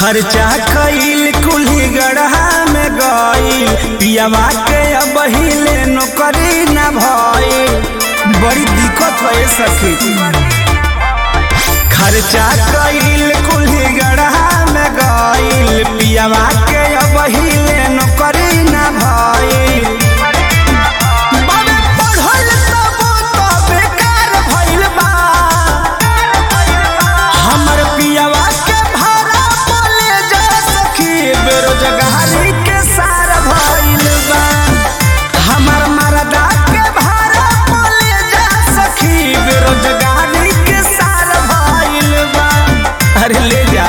खर्चा कईल कुल्ही गढ़ा में गईल पियावा के अब हिले नौकरी न भइल बड़ी दिक्कत है सखी खर्चा कईल कुल्ही गढ़ा में गईल पियावा के अब हिले नौकरी न भइल बाबे पढ़ल तबो तो बेकार भइल बा हमर पियावा के भाड़ा बोले जा सखी बेरोजगारी के सार भइल बा हमर मरदा के भाड़ा बोले जा सखी बेरोजगारी के सार भइल बा अरे ले जा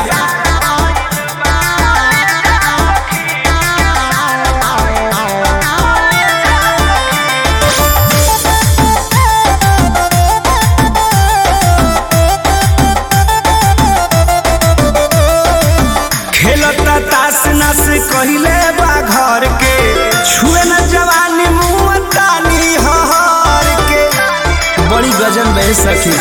खेलता तास नस कहिले बा घर के छुए न जवानी मुँह तानी हर के बड़ी गजन बह सखी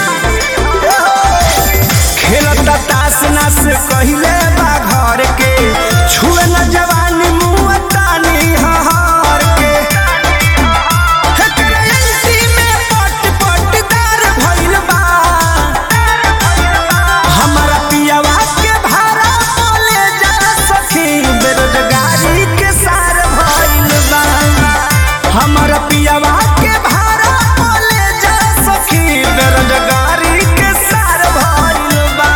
खेलता तास नस कहिले बा घर के छुए न जवानी मुँह तानी हर के हेकरे एलसी में पट पटदार भइल बा हमारा पियावा के भाड़ा बोले जा सखी बेरोजगारी के सार भइल बा हमारा पियावा के भाड़ा बोले जा सखी बेरोजगारी के सार भइल बा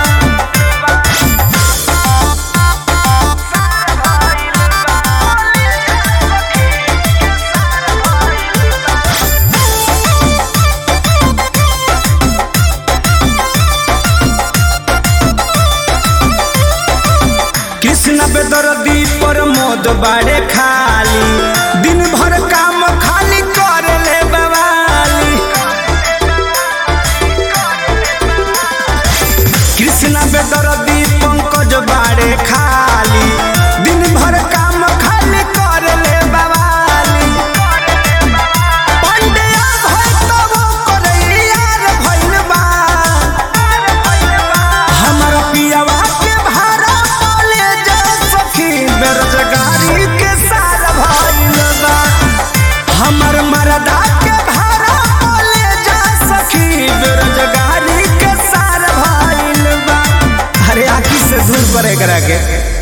कृष्ण बेदर्दी पर मोद बाड़े खाली दिन भर काम खाली कर ले बवाली कृष्ण बेदर्दी पंकज बाड़े खाली दिन भर काम खाली कर ले बवाली पंडिया भई तब करैयार भइल बा हमारा पियावा के भाड़ा बोले जा सखी बेरोजगारी के सार भइल बा हमर मरदा के भाड़ा बोले जा सखी बेरोजगारी के सार भइल बा अरे आखी से दूर परे करा के